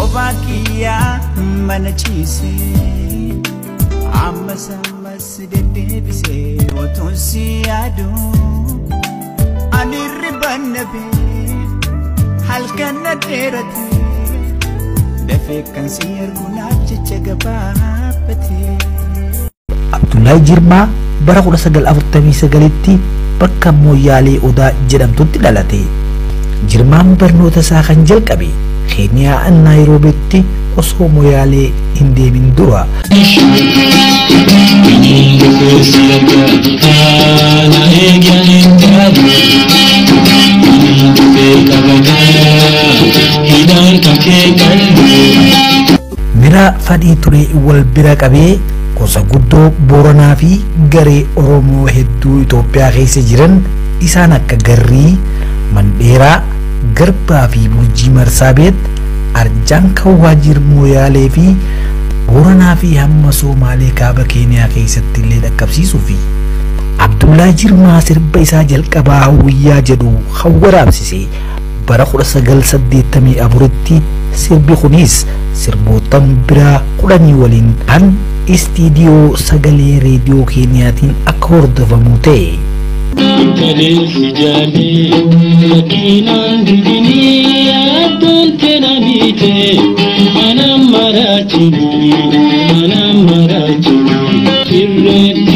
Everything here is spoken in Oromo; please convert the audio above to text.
kophaa kiyyaa mana ciisee ammas ammas deddeebisee otuun si yaadu ani riban nabee halkan na dheerate dafee kan si arguunaaf jecha gabaabbatee. Abdullahi Jirmaa bara 1949tti bakka Mooyyaalee Odaa jedhamtutti dhalate. Jirmaan barnoota isaa kan jalqabe Keeniyaa Naayiroobitti osoo Mooyyaalee hin deemin dura. Mira fadhii turee wal bira qabee gosa guddoo Booranaa fi garee Oromoo hedduu Itoophiyaa keessa jiran isaan akka Garrii, Mandheeraa, Garbaa fi Burjii Marsaabeet, Arjaan Kawwaajir Mooyaalee fi Booranaa fi hamma Somaalee kaaba Keeniyaa keessatti illee dhaqqabsiisuu fi Abdullaa Jirmaa sirba isaa jalqabaa hawwiyyaa jedhu kan waraabsise bara 1984tti sirbi kunis sirbootan biraa kudhanii waliin kan istiidiyoo sagalee reediyoo keeniyaatiin akka hordofamu ta'e. Kaleessi jaalee makiinaan dibinii yaaddoon tenanii ta'e anaan maraachini anaan maraachini sirree